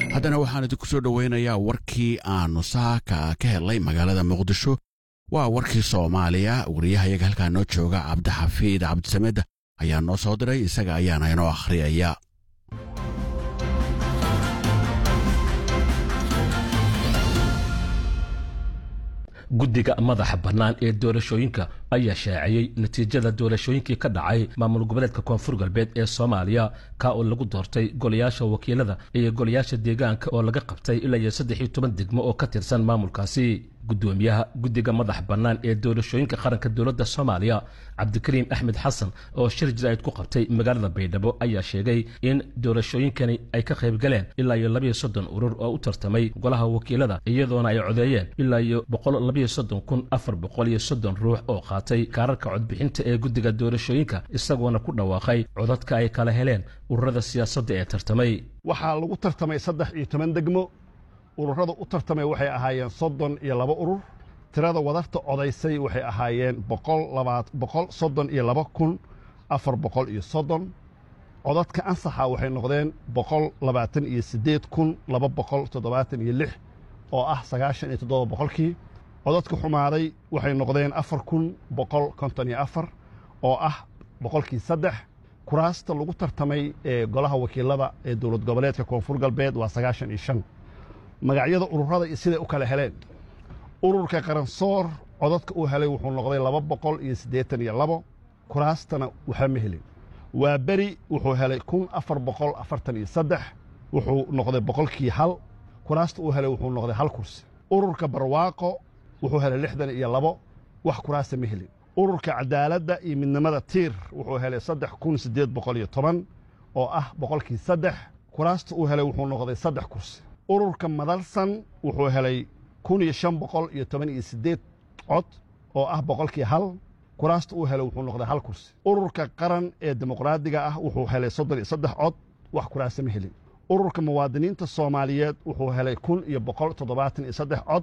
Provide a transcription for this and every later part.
haddana waxaan idinku soo dhoweynayaa warkii aanu saaka ka helnay magaalada muqdisho waa warkii soomaaliya wariyahayaga halkaa noo jooga cabdixafiid cabdisamed ayaa noo soo diray isaga ayaana inoo akhriyaya guddiga madaxa bannaan ee doorashooyinka ayaa shaaciyey natiijada doorashooyinkii ka dhacay maamul goboleedka koonfur galbeed ee soomaaliya ka oo lagu doortay golayaasha wakiilada iyo golayaasha deegaanka oo laga qabtay ilaa iyo saddex iyo toban degmo oo ka tirsan maamulkaasi gudoomiyaha guddiga madax bannaan ee doorashooyinka qaranka dowladda soomaaliya cabdikariim axmed xasan oo shir jiraa'id ku qabtay magaalada baydhabo ayaa sheegay in doorashooyinkani ay ka qayb galeen ilaa iyo labayo soddon urur oo u tartamay golaha wakiilada iyadoona ay codeeyeen ilaa iyo boqol labayo soddon kun afar boqol iyo soddon ruux oo qaatay kaararka codbixinta ee guddiga doorashooyinka isagoona ku dhawaaqay codadka ay kala heleen ururada siyaasadda ee tartamay waxaa lagu tartamay saddex iyo toban degmo ururada u tartamay waxay ahaayeen soddon iyo laba urur tirada wadarta codaysay waxay ahaayeen boqol soddon iyo laba kun afar boqol iyo soddon codadka ansaxa waxay noqdeen boqol labaatan iyo siddeed kun laba boqol toddobaatan iyo lix oo ah sagaashan iyo toddoba boqolkii codadka xumaaday waxay noqdeen afar kun boqol konton iyo afar oo ah boqolkii saddex kuraasta lagu tartamay ee golaha wakiilada ee dowlad goboleedka koonfur galbeed waa sagaashan iyo shan magacyada ururada iyo siday u kala heleen ururka qaransoor codadka uu helay wuxuu noqday laba boqol iyo siddeetan iyo labo kuraastana waxa ma helin waa beri wuxuu helay kun afar boqol afartan iyo saddex wuxuu noqday boqolkii hal kuraasta uu helay wuxuu noqday hal kursi ururka barwaaqo wuxuu helay lixdan iyo labo wax kuraasta ma helin ururka cadaaladda iyo midnimada tiir wuxuu helay saddex kun siddeed boqol iyo toban oo ah boqolkii saddex kuraasta uu helay wuxuu noqday saddex kursi ururka madalsan wuxuu helay kun iyo shan boqol iyo toban iyo siddeed cod oo ah boqolkii hal kuraasta uu helay wuxuu noqday hal kursi ururka qaran ee dimuqraadiga ah wuxuu helay soddon iyo saddex cod wax kuraasta ma helin ururka muwaadiniinta soomaaliyeed wuxuu helay kun iyo boqol toddobaatan iyo saddex cod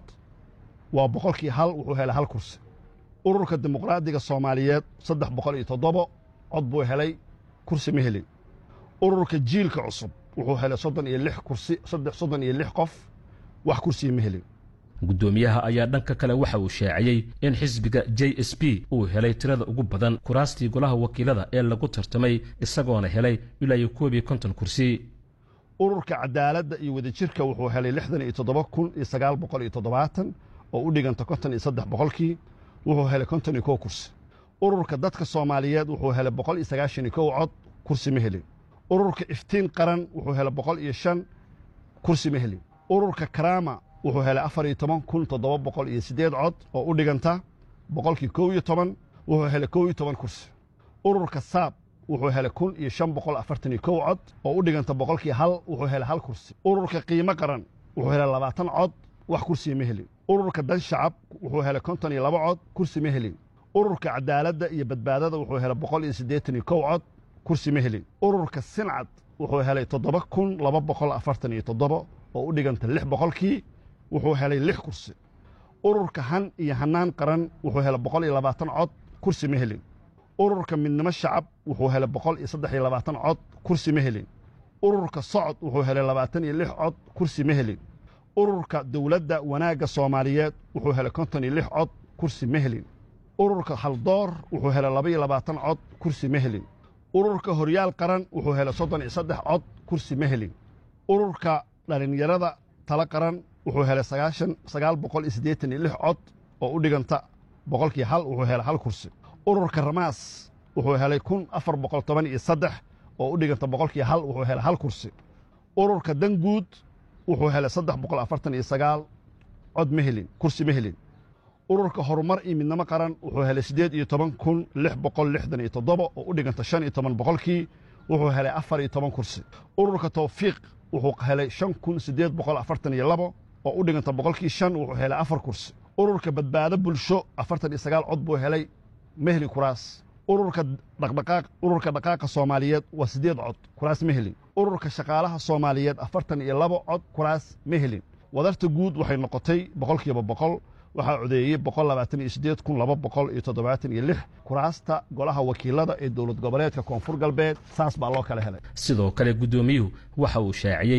waa boqolkii hal wuxuu helay hal kursi ururka dimuqraadiga soomaaliyeed saddex boqol iyo toddobo cod buu helay kursi ma helin ururka jiilka cusub wuxuu helay soddon iyo lix kursi saddex soddon iyo lix qof wax kursiya ma helin guddoomiyaha ayaa dhanka kale waxa uu shaaciyey in xisbiga j s b uu helay tirada ugu badan kuraastii golaha wakiilada ee lagu tartamay isagoona helay ilaa iyo koob iyo konton kursi ururka cadaaladda iyo wadajirka wuxuu helay lixdan iyo toddoba kun iyo sagaal boqol iyo toddobaatan oo u dhiganta konton iyo saddex boqolkii wuxuu helay konton iyo kow kursi ururka dadka soomaaliyeed wuxuu helay boqol iyo sagaashan iyo kow cod kursi ma helin ururka iftiin qaran wuxuu helay boqol iyo shan kursi ma helin ururka karaama wuxuu helay afar iyo toban kun toddoba boqol iyo siddeed cod oo u dhiganta boqolkii kow iyo toban wuxuu helay kow iyo toban kursi ururka saab wuxuu helay kun iyo shan boqol afartan iyo kow cod oo u dhiganta boqolkii hal wuxuu helay hal kursi ururka qiimo qaran wuxuu helay labaatan cod wax kursiya ma helin ururka dan shacab wuxuu helay konton iyo laba cod kursi ma helin ururka cadaaladda iyo badbaadada wuxuu helay boqol iyo siddeetan iyo kow cod kursi ma helin ururka sincad wuxuu helay toddoba kun laba boqol afartan iyo toddoba oo u dhiganta lix boqolkii wuxuu helay lix kursi ururka han iyo hanaan qaran wuxuu helay boqol iyo labaatan cod kursi ma helin ururka midnimo shacab wuxuu helay boqol iyo saddex iyo labaatan cod kursi ma helin ururka socod wuxuu helay labaatan iyo lix cod kursi ma helin ururka dowladda wanaagga soomaaliyeed wuxuu helay konton iyo lix cod kursi ma helin ururka haldoor wuxuu helay laba iyo labaatan cod kursi ma helin ururka horyaal qaran wuxuu helay soddon iyo saddex cod kursi ma helin ururka dhallinyarada tala qaran wuxuu helay sagaashan sagaal boqol iyo siddeetan iyo lix cod oo u dhiganta boqolkii hal wuxuu helay hal kursi ururka ramaas wuxuu helay kun afar boqol toban iyo saddex oo u dhiganta boqolkii hal wuxuu helay hal kursi ururka danguud wuxuu helay saddex boqol afartan iyo sagaal cod ma helin kursi ma helin ururka horumar iyo midnimo qaran wuxuu helay siddeed iyo toban kun lix boqol lixdan iyo toddoba oo u dhiganta shan iyo toban boqolkii wuxuu helay afar iyo toban kursi ururka tawfiiq wuxuu helay shan kun siddeed boqol afartan iyo labo oo u dhiganta boqolkii shan wuxuu helay afar kursi ururka badbaado bulsho afartan iyo sagaal cod buu helay ma helin kuraas ururka dhaqdhaqaaq ururka dhaqaaqa soomaaliyeed waa siddeed cod kuraas ma helin ururka shaqaalaha soomaaliyeed afartan iyo labo cod kuraas ma helin wadarta guud waxay noqotay boqolkiiba boqol waxaa codeeyey boqol labaatan iyo siddeed kun laba boqol iyo toddobaatan iyo lix kuraasta golaha wakiilada ee dowlad goboleedka koonfur galbeed saas baa loo kala helay sidoo kale guddoomiyuhu waxa uu shaaciyey